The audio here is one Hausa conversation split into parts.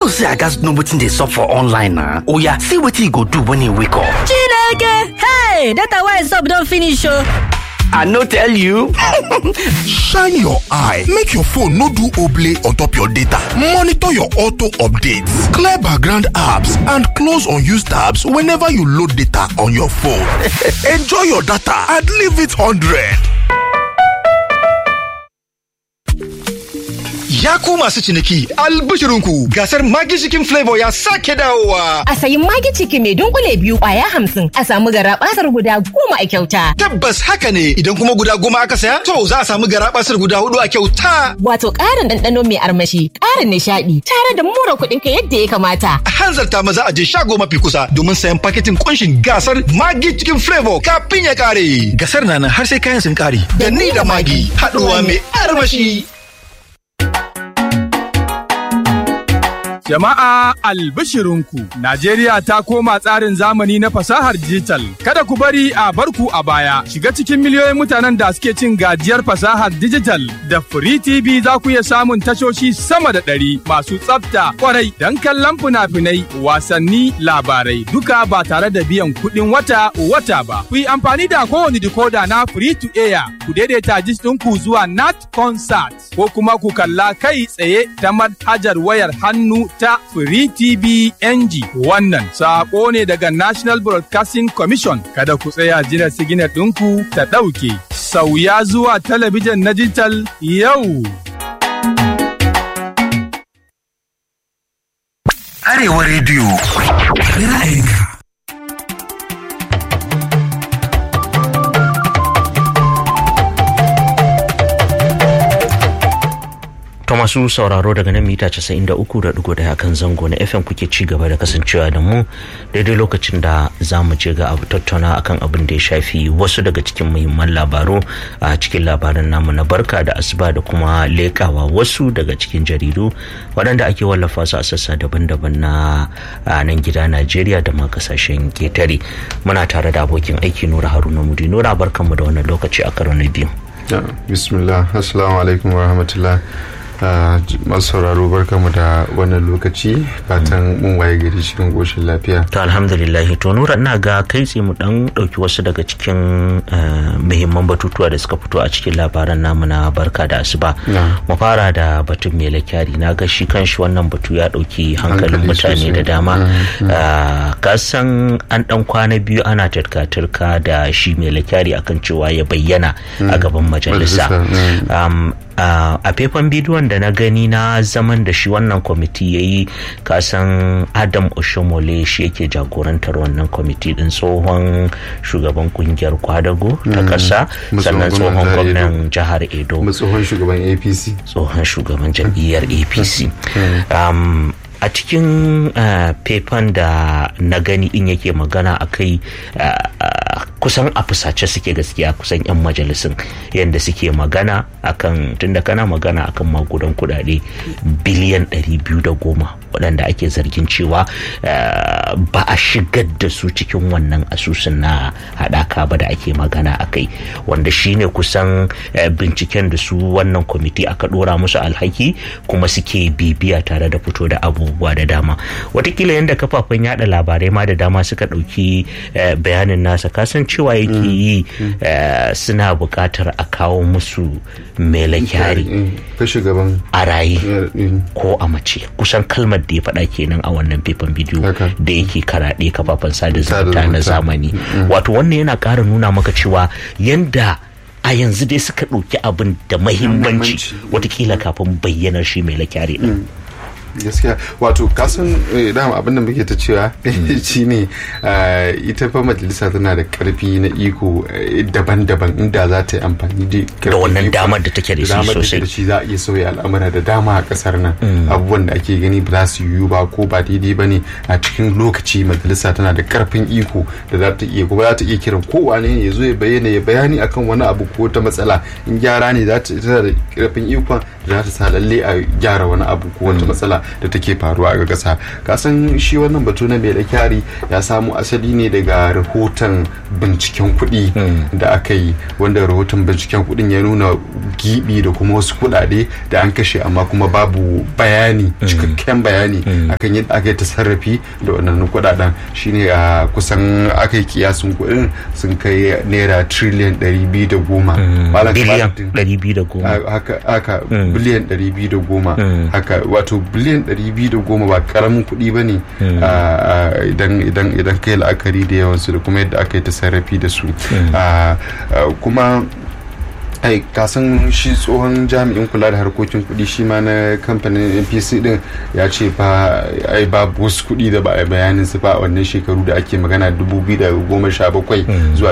say i gats know wetin dey sup for online na oya see wetin you go do when you wake up Chineke! Hey! Data why sup don finish o! i no tell you shine your eye make your phone no do oblay on top your data monitor your auto updates clear background apps and close unused tabs whenever you load data on your phone enjoy your data and leave it 100 Ya ku masu ciniki albishirinku gasar Maggi Chicken Flavor ya sake dawowa. A sayi magi ciki mai dunkule biyu kwaya hamsin a samu gara guda goma a kyauta. Tabbas haka ne idan kuma guda goma aka saya to za a samu garabasar guda hudu a kyauta. Wato ƙarin ɗanɗano mai armashi, ƙarin nishaɗi, tare da more kuɗin ka yadda ya kamata. A hanzarta maza a je shago mafi kusa domin sayan paketin kunshin gasar Maggi Chicken Flavor kafin ya kare. Gasar na nan har sai kayan sun kare. Da ni da Maggi haɗuwa mai armashi. Jama'a albishirinku, Najeriya ta koma tsarin zamani na fasahar digital. Kada ku bari a barku a baya. Shiga cikin miliyoyin mutanen da suke cin gajiyar fasahar digital. Da Free TV za ku iya samun tashoshi sama da ɗari masu tsafta kwarai don kallon fina-finai, wasanni, labarai duka ba tare da biyan kuɗin wata wata ba. Ku yi amfani da kowane decoder na Free to Air. Ku daidaita jis ɗinku zuwa Nat Concert ko kuma ku kalla kai tsaye ta manhajar wayar hannu ta Free TV NG. Wannan saƙo ne daga National Broadcasting Commission. Kada ku tsaya jira siginar ɗinku ta ɗauke. Sauya zuwa talabijin na digital yau. Arewa Radio. Ra'ayinka. To masu sauraro daga nan mita 93.1 kan zango na FM kuke ci gaba da kasancewa da mu daidai lokacin da za mu je ga abu tattauna akan abin da ya shafi wasu daga cikin muhimman labaru a cikin labaran namu na barka da asuba da kuma lekawa wasu daga cikin jaridu waɗanda ake wallafa su a sassa daban-daban na nan gida Najeriya da ma kasashen ketare. Muna tare da abokin aiki Nura Haruna Mudi. Nura barkanmu da wannan lokaci a karo na biyu. Bismillah, Assalamu alaikum wa rahmatullah. masu sauraro barkamu da wannan lokaci fatan mun waye gari cikin goshin lafiya to alhamdulillah to nura ina ga kai tsaye mu dan dauki wasu daga cikin muhimman batutuwa da suka fito a cikin labaran namu na barka da asuba mu fara da batun mele kyari na ga shi kanshi wannan batu ya dauki hankalin mutane da dama ka san an dan kwana biyu ana turka-turka da shi mele kyari akan cewa ya bayyana a gaban majalisa Uh, a faifan bidiyon da na gani na zaman da shi wannan kwamiti ya yi kasan adam oshomole shi yake jagorantar wannan kwamiti din tsohon shugaban kungiyar kwadago ta kasa sannan tsohon gwamnan jihar edo tsohon shugaban apc tsohon shugaban jam'iyyar apc um, a cikin faifan da na gani in yake magana a kai kusan a fusace suke gaskiya kusan 'yan majalisun yadda suke magana akan tunda kana magana akan magudan kudade biliyan 210 waɗanda ake zargin cewa ba a shigar da su cikin wannan asusun na haɗaka ba da ake magana a kai wanda shine kusan binciken da su wannan kwamiti aka ɗora musu alhaki kuma suke bibiya tare da fito da abubuwa da dama watakila yadda kafafen yada labarai ma da dama suka ɗauki bayanin nasa kasan cewa yake yi suna buƙatar a kawo musu mele kyari a raye ko a mace kusan kalmar da ya faɗa kenan a wannan faifan bidiyo da yake karaɗe kafafen sada zumunta na zamani wato wannan yana ƙara nuna maka cewa yanda a yanzu dai suka ɗauki abin da mahimmanci watakila kafin bayyanar shi mai lakyari ɗin gaskiya wato kasan dama abin da muke ta cewa shine ita fa majalisa tana da karfi na iko daban-daban inda za ta yi amfani da wannan damar da take da shi sosai da shi za a iya sauya al'amura da dama a kasar nan abubuwan da ake gani ba za su yiwu ba ko ba daidai ba ne a cikin lokaci majalisa tana da karfin iko da za ta iya kuma za ta iya kiran kowa ne ya zo ya bayyana ya bayani akan wani abu ko ta matsala in gyara ne za ta da karfin ikon da za ta sa lalle a gyara wani abu ko wata matsala da take faruwa a ƙasa kasan shi wannan batu na mai kyari ya samu asali ne daga rahoton binciken kuɗi da aka yi wanda rahoton binciken kuɗin ya nuna gibi da kuma wasu kuɗaɗe da an kashe amma kuma babu bayani cikakken bayani akan yadda aka yi tasarrafi da wannan kuɗaɗen shine a kusan aka yi kiyasin kuɗin sun kai naira triliyan 210 Malam biliyan Kamaluddin, 210 a- haka haka biliyan 210 haka wato biliyan 210 ba karamin kuɗi ba ne idan idan idan kai la'akari da yawansu da kuma yadda aka yi tasarrafi da su Ah, ah, kuma ai kasan shi tsohon jami'in kula da harkokin kuɗi shi ma na kamfanin npc din ya ce ba ai babu wasu kuɗi da ba a bayanin su ba a wannan shekaru da ake magana 2017 zuwa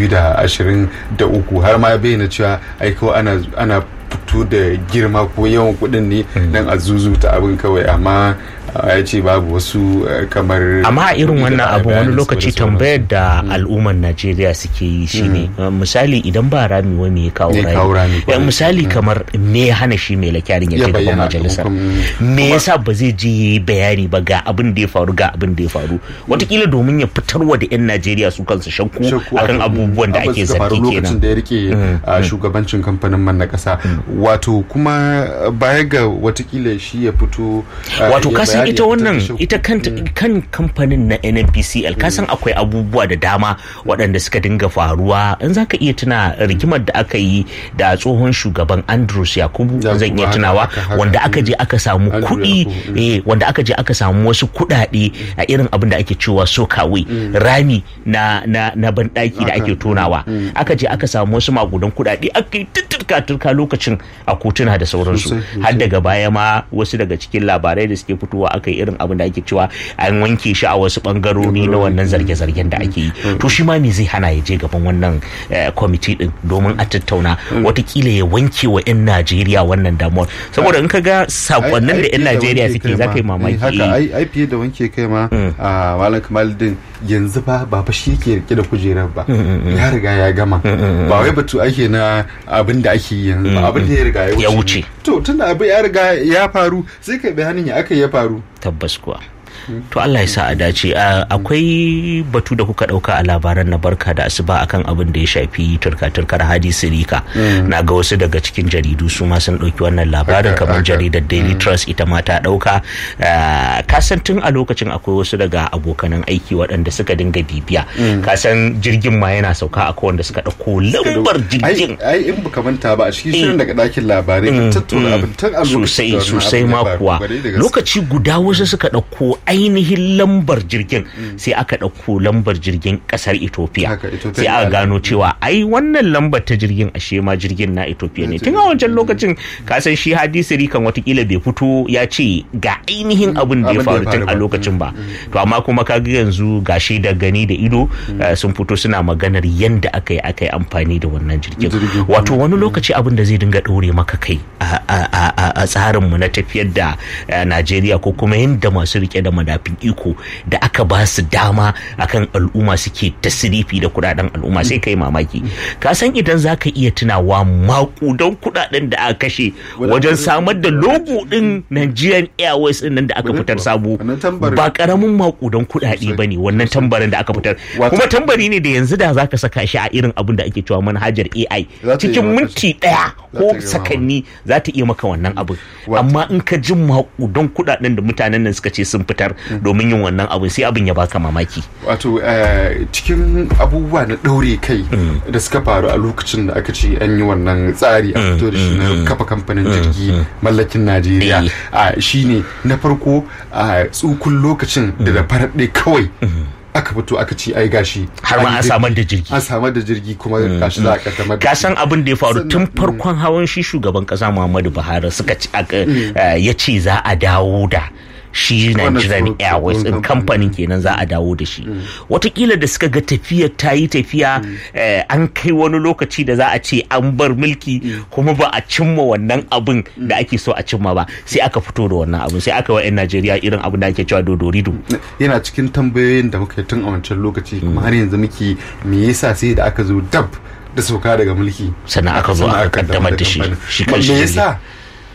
2023 har ma ya bayyana cewa ai kawai ana ana fito da girma ko yawan kuɗin ne dan a zuzuta abin kawai amma ah, ya ce babu wasu eh, kamar amma a irin kuɗi da wannan ba a abu wani bayanin su ba da lokaci sauransu. tambayar da al'ummar najeriya suke yi shine uh, misali idan ba rami wa me ya kawo Me ya kawo rami, rami kwarai. Eh, misali kamar me ya hana shi mai lakyarin ya Ya je gaban bayyana, majalisar kuma- me yasa ba zai je ya yi bayani ba ga abin da ya faru ga abin da ya faru watakila domin ya fitarwa da 'yan najeriya su kansu shakku shakku akan abubuwan da abin ake suka faru zargi lokacin kenan da ya rike a shugabancin kamfanin man na kasa wato kuma baya ga watakila shi ya fito uh, wato ya kasan bayani ita ya wannan fitar da shakku. ita kanta kan kamfanin na nnpcl kasan akwai abubuwa da dama waɗanda suka dinga faruwa in zaka iya tuna rigimar da aka yi da tsohon shugaban andrews yakubu Yakubu, zan iya haka, tunawa haka, haka. wanda aka je aka samu Andrew kuɗi Yakubu, mm. eh wanda aka je aka samu wasu kuɗaɗe a irin abin da ake cewa sokawe rami na na na banɗaki da Haka, ake tonawa aka je aka samu wasu magudan kuɗaɗe aka yi tutturka turka lokacin a kotuna da sauransu Sosai, sosai. har daga baya ma wasu daga cikin labarai da suke fitowa aka yi irin abin da ake cewa an wanke shi a wasu bangarori na wannan zarge-zargen da ake yi to shi ma me zai hana ya je gaban wannan eh, kwamiti din domin a tattauna watakila ya wanke wa 'yan najeriya wannan damuwar saboda in ka ga sakonnin da 'yan Ai- ai fiye najeriya wanke suke kai za ma. ka yi Eh, mamaki haka eh. ai ai fiye da wanke kai ma a malam kamaluddin yanzu ba ba fa shi ke rike da kujerar ba ya riga ya gama ba wai batu ake na abin da ake yi yanzu ba abin da ya riga ya wuce Ya wuce. ne. to tunda abin ya riga ya faru sai kai bayanin ya aka ya faru tabbas kuwa to Allah ya sa a dace A- akwai batu da kuka dauka a labaran na barka da asuba akan abin da ya shafi turka-turkar hadi sirika na ga wasu daga cikin jaridu su ma sun dauki wannan labarin Haka, kamar haka. jaridar daily trust ita ma ta dauka Ah, kasan tun a lokacin akwai wasu daga abokanan aiki waɗanda suka dinga bibiya kasan jirgin ma yana sauka akwai wanda suka dauko lambar jirgin ai ai in baka manta ba a cikin shirin daga dakin labarai ka tattauna abin tun a lokacin sosai sosai da wannan abin ya ma faru. kuwa Kwarai da gaske. lokaci guda wasu suka ɗauko ainihin lambar jirgin sai aka ɗauko lambar jirgin ƙasar ethiopia Haka, Ethiopia sai aka Airlines. gano cewa ai wannan lambar ta jirgin ashe ma jirgin na ethiopia ne tun a wancan lokacin kasan shi hadisi kan watakila bai fito ya ce ga ainihin abin da ya Abin da ya faru tun faru a ba. lokacin ba to amma kuma kaga yanzu gashi da gani da ido eh, sun fito suna maganar yanda aka yi aka yi amfani da wannan jirgin Jirgin. wato wani lokaci abin da zai dinga ɗore maka kai a- a a- a- a tsarinmu na tafiyar da eh, najeriya ko kuma yadda masu rike da madafin iko da aka ba su dama akan al'umma suke tasirifi da kudaden al'umma sai kai mamaki ka san idan za ka iya tunawa makudan kudaden da aka kashe wajen samar da logo din nigerian airways din nan da aka Wani fitar kuwa, sabo wannan tambarin. ba karamin makudan kudade Sosai. ba ne wannan tambarin da aka fitar Wato- kuma tambari ne da yanzu da za ka saka shi a irin abin da ake cewa manhajar ai Za ta iya cikin maka minti daya Za ta ko iya sakanni za ta iya maka wannan abin Wato- amma in ka ji makudan kudaden da mutanen nan suka ce sun fitar domin yin wannan abin sai abin ya baka mamaki wato eh, cikin abubuwa na ɗaure kai da suka faru a lokacin da aka ce an yi wannan tsari a fito da shi na kafa kamfanin jirgi mallakin najeriya Eh. a shine na farko a tsukun lokacin da da farar ɗaya kawai aka fito aka ce ai gashi Har ma yi an jirgi. samar da jirgi. an samar da jirgi kuma gashi za a kaddamar da ka shi. san abin da ya faru Sannan- tun farkon hawan shi shugaban kasa Muhammadu Buhari suka ci aka eh, ya ce za a dawo da shi Wannan Nigerian tsohon- Airways din tsohon kamfanin kenan za a dawo da shi watakila da suka ga tafiyar ta yi tafiya eh, an kai wani lokaci da za a ce an bar mulki kuma ba a cimma wannan abin da ake so a cimma ba sai aka fito da wannan abin sai aka wa 'yan Najeriya irin abin da ake cewa dodorido yana cikin tambayoyin da muka yi tun a wancan lokaci kuma har yanzu muke me yasa sai da aka zo dab da sauka daga mulki Sannan aka zo aka kaddamar da shi, shi kan shi me yasa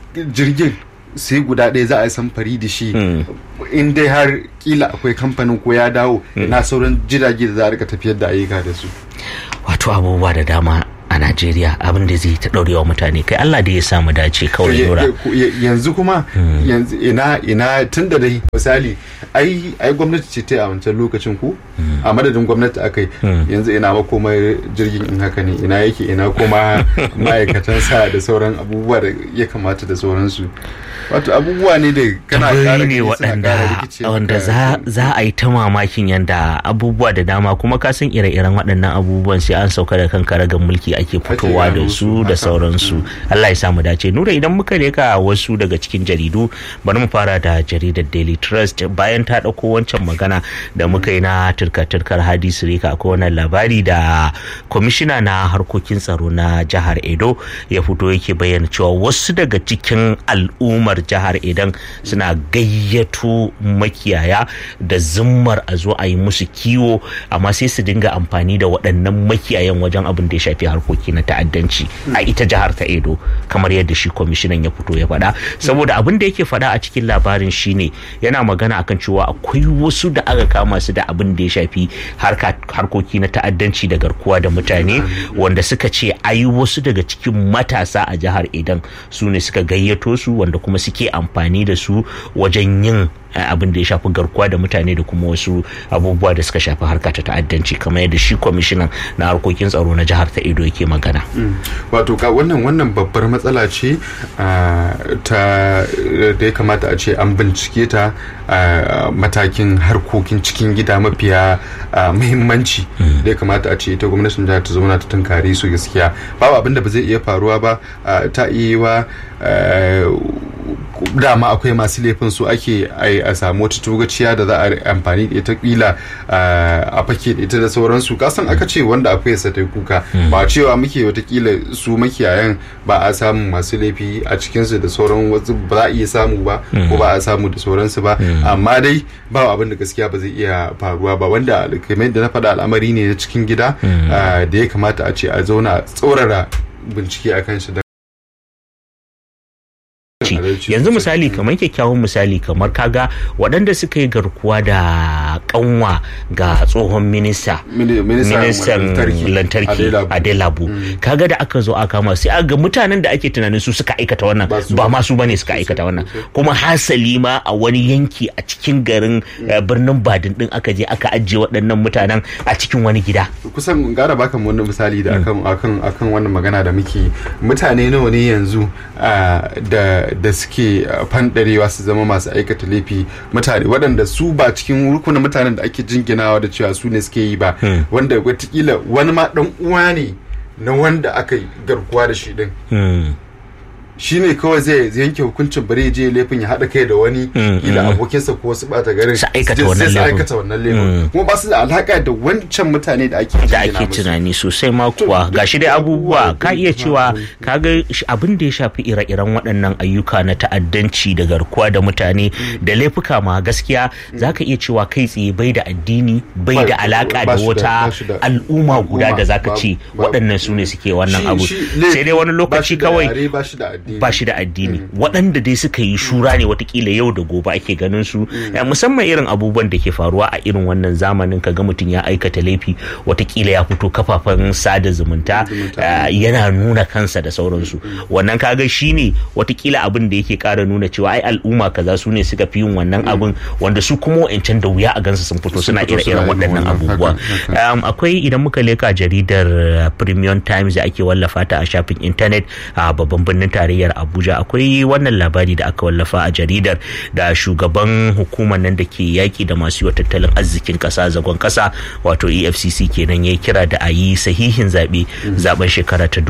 jirgin sai guda ɗaya za a yi samfari da shi in dai har kila akwai kamfanin ko ya dawo na sauran jirage da za a rika tafiyar da ayyuka da su wato abubuwa da dama a Najeriya abin da zai ta ɗaurewa mutane kai Allah da ya samu dace kawai Ya- nura ya- yanzu kuma yanzu ina ina tun da dai misali ai ai gwamnati ce ta yi a wancan lokacin ku a madadin gwamnati aka yi yanzu ina makomar jirgin in haka ne ina yake ina kuma ma'aikatan sa da sauran abubuwa da ya kamata da sauransu wato abubuwa ne da kana tambayoyi ƙara ne gani suna ƙara waɗanda rikice wanda maka. za za a yi ta mamakin yanda abubuwa da dama kuma ka san ire-iren waɗannan abubuwan sai an sauka da kan karagar mulki ake fitowa da gano su su, da haka. sauransu Allah ya samu dace nura idan muka leka wasu daga cikin jaridu bari mu fara da jaridar Daily Trust bayan ta ɗauko wancan magana da muka yi na turka-turkar Hadisu Rika akwai wannan labari da kwamishina na harkokin tsaro na jihar Edo ya fito yake bayyana cewa wasu daga cikin al'ummar jihar Edan suna gayyato makiyaya da zimmar a zo a yi musu kiwo amma sai su dinga amfani da waɗannan makiyayan wajen abin da ya shafi harkoki na ta'addanci a ita jihar ta Edo kamar yadda shi kwamishinan ya fito ya faɗa saboda abin da yake faɗa a cikin labarin shine yana magana akan cewa akwai wasu da aka kama su da abin da ya shafi harka- harkoki na ta'addanci da garkuwa da mutane wanda suka ce ai wasu daga cikin matasa a jihar Edan su ne suka gayyato su wanda kuma suke amfani da su wajen yin eh, abin da ya shafi garkuwa da mutane da kuma wasu abubuwa da suka shafi harka ta ta'addanci kamar yadda shi kwamishinan na harkokin tsaro na jihar ta Edo yake magana. wato ka wannan wannan babbar matsala ce ah, ta da ya kamata a ce an bincike ta a matakin harkokin cikin gida mafiya ah, muhimmanci da ya kamata a ce ita gwamnatin jihar ta zauna ta tunkare su gaskiya babu abin da ba zai iya faruwa ba ah, ta iya yi wa ah, dama akwai masu laifin su ake ai- a samu wata togaciya da za a yi amfani da ita kila ah, a fake da ita da sauransu kasan aka ce wanda akwai sa ta kuka ba cewa muke watakila su makiyayan ba a samu masu laifi a cikinsu da sauran wasu ba za a iya samu ba ko ba a samu da sauransu ba amma dai ba abin da gaskiya ba zai iya faruwa ba wanda kamar yadda na faɗa al'amari ne na cikin gida ah, da ya kamata a ce a zauna a tsaurara bincike a kan shi da ci Adalci yanzu sosai. misali kamar kyakkyawan misali kamar kaga waɗanda suka yi garkuwa da kanwa ga tsohon minista Mini- ministan ministan lantarki, lantarki Adelabu. adelabu kaga da aka zo aka kama sai aga mutanen da ake tunanin su suka aikata wannan Ba su ba ba. ma su bane suka aikata wannan kuma hasali ma a wani yanki a cikin garin eh, birnin badin din aka je aka ajiye waɗannan mutanen a cikin wani gida kusan gara baka mu wani misali da akan akan akan wannan magana da muke mutane nawa ne yanzu ah, da da suke ah, fandarewa su zama masu aikata laifi mutane waɗanda su ba cikin rukunin mutanen da ake jinginawa da cewa su ne suke yi ba wanda watakila wani ma dan uwa ne na wanda aka yi garkuwa da shi din Hmm. shi ne kawai zai zai yanke hukuncin bari ya je laifin ya haɗa kai da wani kila abokinsa ko wasu ɓata garin Su aikata je- wannan sai su laifin. aikata wannan laifin kuma ba su da alaƙa da wancan mutane da ake da jingina ake musu. tunani sosai ma kuwa duk gashi dai abubuwa, abubuwa ka iya duk cewa abubuwa. kaga sh- abin da ya shafi ire-iren waɗannan ayyuka na ta'addanci da garkuwa da mutane da laifuka ma gaskiya zaka iya cewa kai tsaye bai da addini bai Ba- da alaka ba da shi da- wata ba shi da- al'umma guda da al'umma, zaka babu- ce babu. waɗannan su ne suke wannan Shi- abu shi laifi sai dai wani ba lokaci shi da kawai yare, ba shi da addini ba shi da addini waɗanda dai suka yi shura ne watakila yau da gobe ake ganin su Eh, musamman irin abubuwan da ke faruwa a irin wannan zamanin kaga mutum ya aikata laifi watakila ya fito kafafen sada zumunta eh, yana nuna kansa da sauransu wannan kaga shine watakila abin da yake kara nuna cewa ai al'umma kaza su ne suka fi yin wannan abin wanda su kuma wa'ancan da wuya a gansu sun fito suna fito suna ire-iren yin waɗannan wannan, abubuwa haka, haka. Um, akwai idan muka leka jaridar uh, premium times da ake wallafa ta a shafin intanet a babban birnin tarayyar abuja akwai wannan labari da aka wallafa a jaridar da shugaban hukumar nan da ke yaki da masu yiwa tattalin arzikin kasa zagon kasa wato efcc kenan ya kira da a yi sahihin zaɓe zaben shekara ta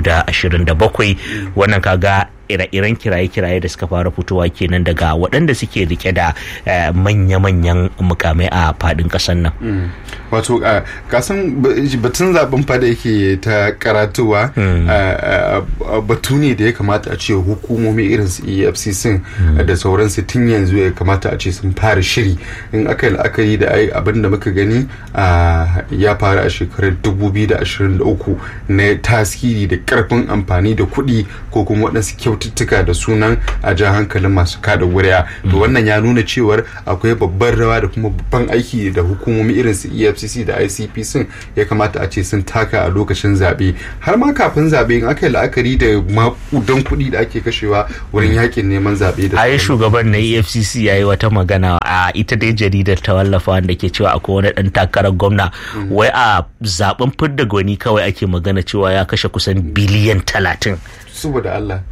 2027 wannan kaga ire-iren kiraye-kiraye da suka fara fitowa kenan daga waɗanda suke rike da eh, manya-manyan mukamai a faɗin ƙasar nan. wato a kasan ba- batun zaben fada yake ta karatuwa a- a- batu ne da ya kamata a ce hukumomi irin su efcc da sauransu tun yanzu ya kamata a ce sun fara shiri in aka yi la'akari da ai abin da muka gani a ya faru a shekarar 2023 na tasiri da karfin amfani da kuɗi ko kuma waɗansu kyaututtuka da sunan a ja hankalin masu kada wuriya to wannan ya nuna cewar akwai babban rawa da kuma babban aiki da hukumomi irin su efcc da icp sun ya kamata a ce sun taka a lokacin zaɓe har ma kafin zaɓe in aka yi la'akari da makudan kuɗi da ake kashewa wurin yakin neman zaɓe da ai shugaban na efcc ya yi wata magana a ita dai jaridar ta wallafa wanda ke cewa akwai wani dan takarar gwamna wai a zaben fidda gwani kawai ake magana cewa ya kashe kusan biliyan talatin saboda Allah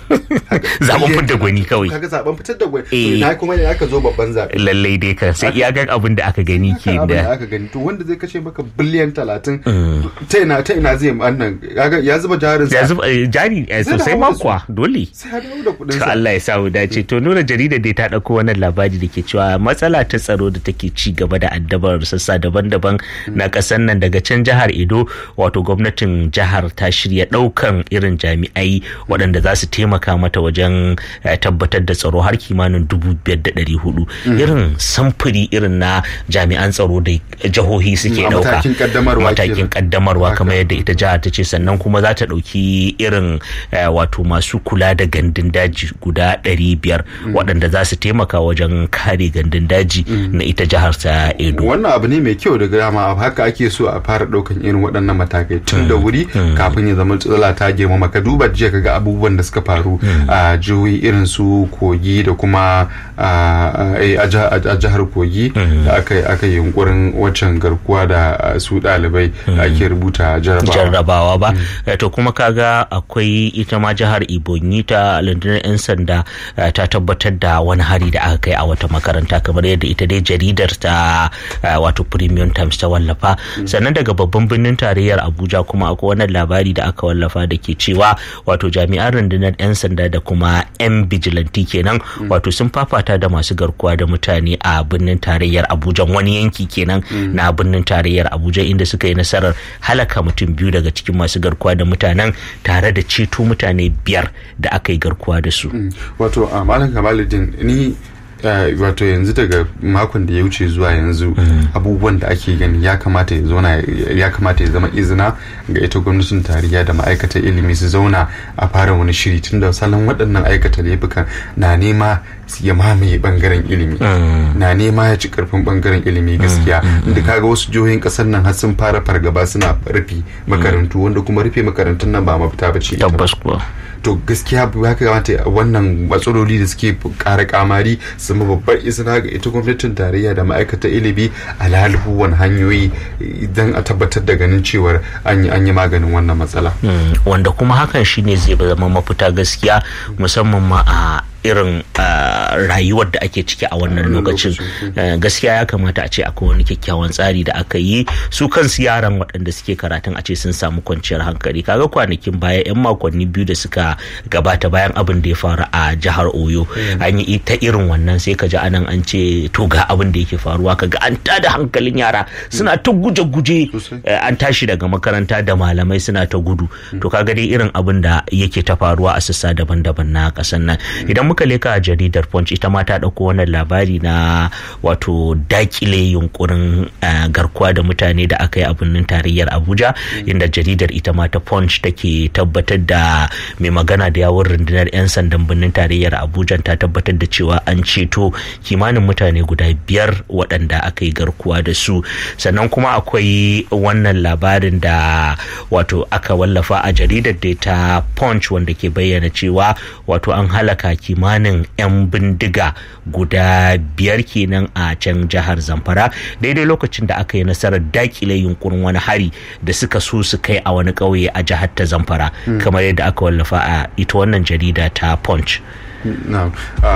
zaben fitar gwani kawai kaga zaben fitar da gwani Eh. na kuma ne aka zo babban zabe lallai dai kan sai iya ga abin da aka gani ke abin da da aka gani to wanda zai kashe maka biliyan talatin ta ina ta ina zai wannan kaga ya zuba jarin ya sa zuba eh, jari eh, Zai sosai dawo da su. makwa dole sai ya dawo da kudin to sa Allah ya samu dace to nuna jaridar dai ta dauko wannan labari da ke cewa matsala ta tsaro da take ci gaba da addabar sassa daban-daban na kasar nan daga can jihar Edo wato gwamnatin jihar ta shirya daukan irin jami'ai waɗanda za su taimaka mata wajen eh, tabbatar da tsaro har kimanin dubu biyar da ɗari hudu irin samfuri irin na jami'an tsaro da jihohi suke Mm, a dauka matakin kaddamarwa matakin kenan. kaddamarwa Haka. kamar yadda ita jihar ta ce sannan kuma za ta ɗauki irin eh, wato masu kula da gandun daji guda ɗari biyar waɗanda za su taimaka wajen kare gandun daji na ita jihar ta edo wannan abu ne mai kyau daga dama haka ake so a fara daukan irin waɗannan matakai tun da wuri kafin ya zama tsala ta girmama ka duba jiya kaga abubuwan da suka faru a jihohi irin su kogi da kuma a a- a jiha- a jihar kogi da aka yi aka yi yunkurin waccan garkuwa da a, su ɗalibai da ake rubuta jarabawa jarrabawa ba Eh, to kuma kaga akwai ita ma jihar ibonyi ta rundunar 'yan sanda eh, ta tabbatar da wani hari da aka kai a wata makaranta kamar yadda ita dai jaridar ta eh, wato premium times ta wallafa sannan daga babban birnin tarayyar abuja kuma akwai wannan labari da aka wallafa da ke cewa wato jami'an rundunar 'yan sanda da kuma 'yan bijilanti kenan wato sun fafata da masu garkuwa da mutane a birnin tarayyar abuja wani yanki kenan na birnin tarayyar abuja inda suka yi nasarar halaka mutum biyu daga cikin masu garkuwa da mutanen tare da ceto mutane biyar da aka yi garkuwa da su wato a malam kamaluddin ni eh, wato yanzu daga makon da ya wuce zuwa yanzu abubuwan da ake gani ya kamata ya zauna ya kamata ya zama izina ga ita gwamnatin tarayya da ma'aikatan ilimi su zauna a fara wani shiri tun da salon waɗannan aikata laifukan na nema su ya mamaye bangaren ilimi na nema ya ci karfin bangaren ilimi gaskiya inda kaga wasu jihohin kasar nan har sun fara fargaba suna rufe makarantu wanda kuma rufe makarantun nan ba mafita ba ce ita ba. tabbas kuwa to gaskiya ya kamata wannan matsaloli da suke kara kamari su zama babbar izina ga ita gwamnatin tarayya da ma'aikatan ilimi a lalubuwan hanyoyi idan a tabbatar da ganin cewar an yi an yi maganin wannan matsala Mm, wanda kuma hakan shine zai zama mafita gaskiya musamman ma a irin ah, rayuwar da ake ciki a wannan lokacin Eh, gaskiya ya kamata a ce akwai wani kyakkyawan tsari da aka yi su kansu yaran waɗanda suke karatun a ce sun samu kwanciyar hankali kaga kwanakin baya yan makonni biyu da suka gabata bayan abin da ya faru a jihar oyo an yi ta irin wannan sai ka ji anan an ce to ga abin da yake faruwa kaga an tada hankalin yara suna ta guje-guje Sosai. eh, an tashi daga makaranta da malamai suna ta gudu to kaga dai irin abin da yake ta faruwa a sassa daban-daban na kasan nan idan muka leka a jaridar punch ita ma ta dauko wannan labari na wato dakile yunkurin eh, garkuwa da mutane da aka yi a birnin tarayyar abuja inda jaridar ita ma ta punch take tabbatar da mai magana da yawon rundunar 'yan sandan birnin tarayyar abuja ta tabbatar da cewa an ceto kimanin mutane guda biyar waɗanda aka yi garkuwa da su sannan kuma akwai wannan labarin da wato aka wallafa a jaridar da ta punch wanda ke bayyana cewa wato an halaka kimanin 'yan bindiga guda biyar kenan a can jihar zamfara daidai lokacin da aka yi nasarar dakile yunkurin wani hari da suka so su kai a wani ƙauye a jihar ta zamfara kamar yadda aka wallafa a ita wannan jarida ta punch na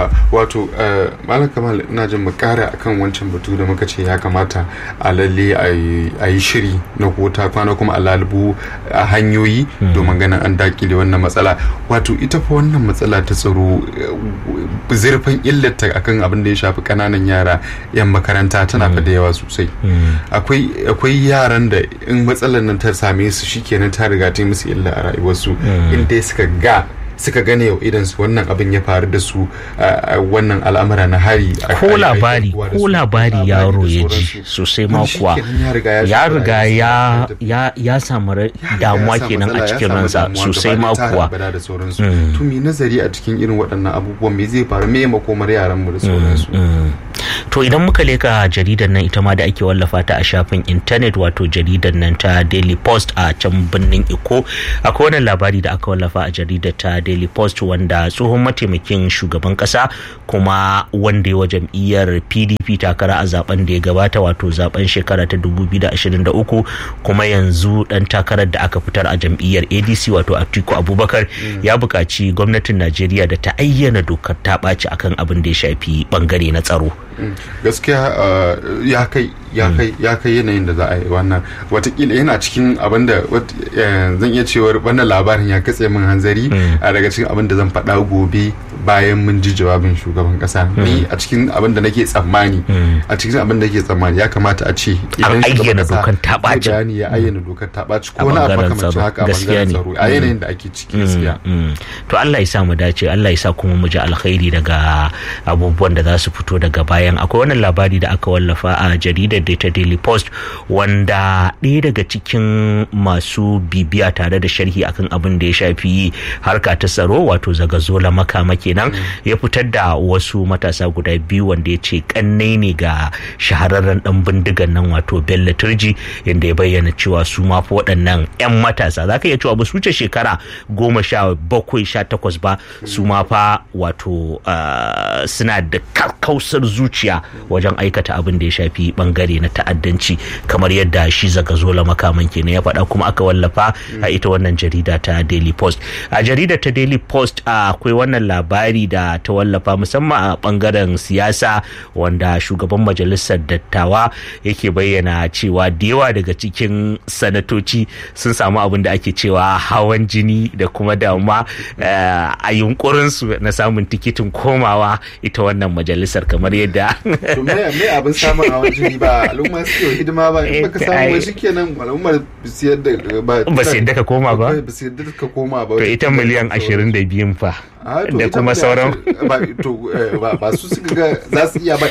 wato eh, malam kamal ina jin mu kara akan wancan batu da muka ce ya kamata a lalle a yi- a yi shiri na kota kwana kuma a lalubu a hanyoyi domin ganin an dakile wannan matsala wato ita fa wannan matsala ta tsaro eh, zurfin illata akan abin da ya shafi kananan yara yan makaranta tana fa da yawa sosai akwai akwai yaran da in matsalar nan ta same su shikenan ta riga ta yi musu illa a rayuwarsu in dai suka ga suka gane yau idan su wannan abin ya faru da su a wannan al'amura na hari ko labari ko labari yaro ya ji sosai ma kuwa ya riga ya ya ya samu damuwa kenan a cikin ransa sosai ma kuwa to me nazari a cikin irin waɗannan abubuwan me zai faru me makomar yaran mu da sauransu to idan muka leka jaridar nan ita ma da ake wallafa ta a shafin intanet wato jaridar nan ta daily post a can birnin iko akwai wani labari da aka wallafa a jaridar ta daily post wanda tsohon mataimakin shugaban kasa kuma wanda wa jam'iyyar pdp takara a zaben da ya gabata wato zaben shekara ta 2023 kuma yanzu dan takarar da aka fitar a jam'iyyar adc wato atiku abubakar ya buƙaci gwamnatin najeriya da ta ayyana dokar ta ɓaci akan abin da ya shafi bangare na tsaro gaskiya ya kai ya kai ya kai yanayin da za a yi wannan watakila yana cikin abin da zan iya cewar wannan labarin ya katse min hanzari a daga cikin abin da zan faɗa gobe bayan mun ji jawabin shugaban kasa ni a cikin abin da nake tsammani a cikin abin da nake tsammani ya kamata a ce an ayyana dokar ta ɓaci bayani ya ayyana dokar ta ɓaci ko wani abu makamancin haka a bangaren tsaro a yanayin da ake ciki gaskiya to Allah ya sa mu dace Allah ya sa kuma mu ji alkhairi daga abubuwan da za su fito daga bayan akwai wannan labari da aka wallafa a jaridar da ta Daily Post wanda ɗaya daga cikin masu bibiya tare da sharhi akan abin da ya shafi harka ta tsaro wato zagazola makama kenan ya fitar da wasu matasa guda biyu wanda ya ce kannai ne ga shahararren dan bindigan nan wato Bello Turji yadda ya bayyana cewa su ma fa waɗannan 'yan matasa za ka iya cewa ba su wuce shekara goma sha bakwai sha takwas ba su ma fa wato suna da kakkausar zuciya wajen aikata abin da ya shafi bangare na ta'addanci kamar yadda shi zaga zola makaman kenan ya faɗa kuma aka wallafa a ita wannan jarida ta daily post a jarida ta daily post akwai wannan labari da ta wallafa musamman a bangaren siyasa wanda shugaban majalisar dattawa yake bayyana cewa da yawa daga cikin sanatoci sun samu abin da ake cewa hawan jini da kuma damuwa a yunkurinsu na samun tikitin komawa ita wannan majalisar kamar yadda to me me abin samun hawan jini ba al'umma suke hidima ba in baka samu wai shikenan al'ummar su yadda ba ba su yadda ka koma ba ba su yadda ka koma ba to ita miliyan 22 fa da kuma sauran ba su suka ga za su iya ba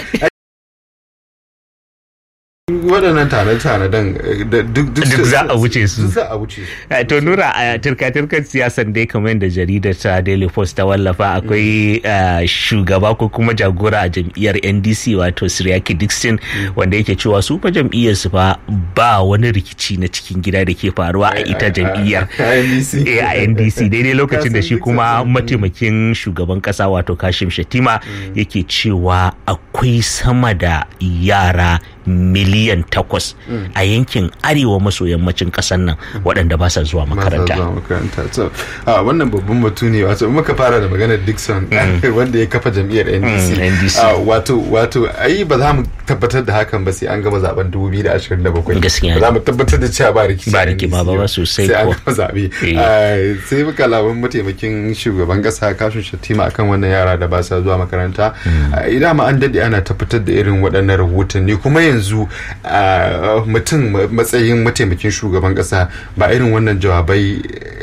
waɗannan tane-tanen duk za a wuce su za a wuce su to nura a turka-turkar siyasan dai kamar yadda jaridar ta daily post ta wallafa akwai shugaba ko kuma jagora a jam'iyyar ndc wato siriyaki dixon wanda yake cewa su fa jam'iyyar su fa ba wani rikici na cikin gida da ke faruwa a ita jam'iyyar a ndc daidai lokacin da shi kuma mataimakin shugaban kasa wato kashim shatima yake cewa akwai sama da yara miliyan takwas a yankin arewa maso yammacin kasar nan waɗanda ba sa zuwa makaranta. wannan babban batu ne wato muka fara da maganar Dixon wanda ya kafa jam'iyyar NDC. Wato wato ai ba za mu tabbatar da hakan ba sai an gama zaben 2027. Gaskiya. Ba za mu tabbatar da cewa ba rikici. Ba rikici ba ba sosai ko. Sai an gama zabe. Sai muka laban mataimakin shugaban kasa kashin Shatima akan wannan yara da ba sa zuwa makaranta. Idan ma an dade ana tabbatar da irin waɗannan rahotanni kuma yanzu yanzu mutum matsayin mataimakin shugaban kasa ba irin wannan jawabai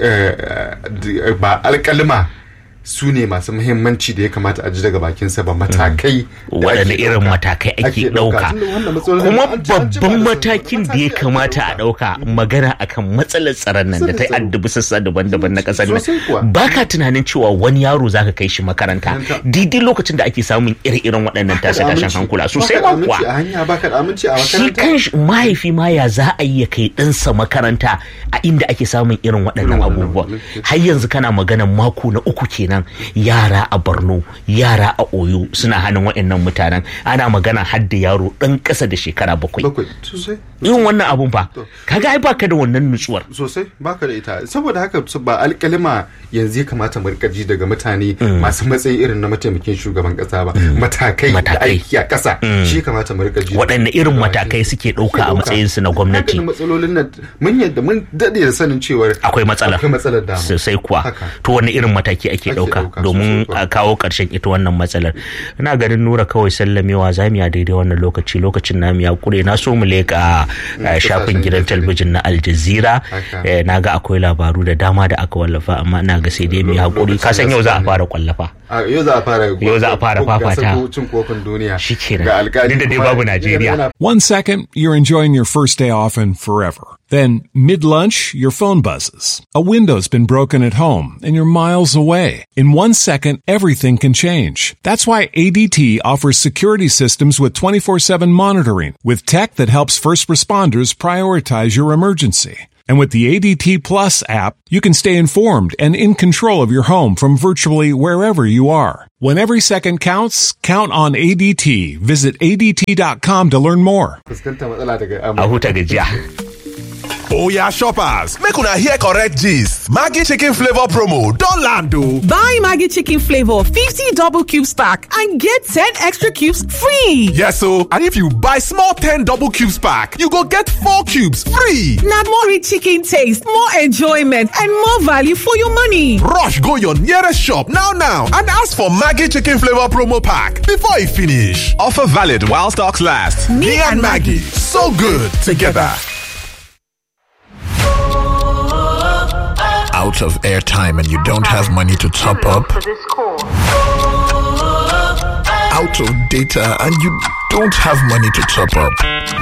ba alkalma su ne masu muhimmanci da ya kamata a ji daga bakinsa ba matakai waɗanne irin matakai ake ɗauka kuma babban matakin da ya kamata a ɗauka magana akan matsalar tsaron nan da ta addabi sassa daban-daban na ƙasar nan ba ka tunanin cewa wani yaro zaka kai shi makaranta daidai lokacin da ake samun ire-iren waɗannan tashe-tashen hankula sosai ma kuwa shi kan mahaifi ma ya za a yi ya kai ɗansa makaranta a inda ake samun irin waɗannan abubuwa har yanzu kana maganan mako na uku kenan nan yara a borno yara a oyo suna hannun waɗannan mutanen ana magana hadda yaro ɗan ƙasa da shekara bakwai irin wannan abun fa kaga ai baka da wannan nutsuwar sosai baka da ita saboda haka ba alƙalima yanzu ya kamata mu rika ji daga mutane masu matsayi irin na mataimakin shugaban ƙasa ba matakai da aiki a ƙasa shi kamata mu rika ji waɗanne irin matakai suke ɗauka a matsayin su na gwamnati matsalolin nan mun yadda mun daɗe da sanin cewar akwai matsala akwai matsalar da sosai kuwa to wanne irin mataki ake ɗauka ɗauka ɗauka domin sosai kuwa. a kawo ƙarshen ita wannan matsalar ina ganin nura kawai sallamewa zamu ya daidai wannan lokaci lokacin namu ya kure na so mu leƙa eh, shafin kasashen gidan ƙetare. talabijin na Al Jazeera Haka. Eh, na ga akwai labaru da dama da aka wallafa amma ina ga sai dai mu yi hakuri ka san yau za a fara kwallafa a yau za a fara Yau za a fara gasar fafata. cin kofin duniya Shikenan. ga alkali Duk da dai kuma babu yana- Najeriya. yana One second, you're enjoying your first day off and forever. Then, mid lunch, your phone buzzes. A window's been broken at home and you're miles away. In one second, everything can change. That's why ADT offers security systems with 24 7 monitoring, with tech that helps first responders prioritize your emergency. And with the ADT Plus app, you can stay informed and in control of your home from virtually wherever you are. When every second counts, count on ADT. Visit ADT.com to learn more. fuskanta matsala daga a amurka huta gajiya Oya shoppers, make una hear correct gist. Maggi chicken flavor promo don land o. Buy Maggie Chicken Flavor 50 double cubes pack and get 10 extra cubes free. Yes o, and if you buy small 10 double cubes pack, you go get 4 cubes free. Now more rich chicken taste, more enjoyment, and more value for your money. Rush go your nearest shop now now and ask for Maggi chicken flavor promo pack before e finish. Offer valid while stocks last. Me, and Maggie, so good together. Out of airtime and you don't have money to top up? Out of data and you don't have money to top up?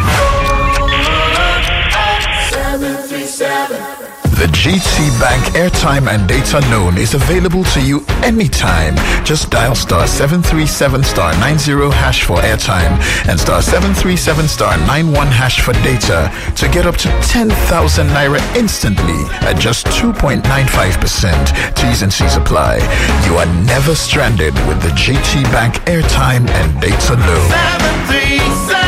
The GT Bank airtime and data loan is available to you anytime. Just dial star 737 star 90 hash for airtime and star 737 star 91 hash for data to get up to 10,000 naira instantly at just 2.95%. T's and C's apply. You are never stranded with the GT Bank airtime and data loan.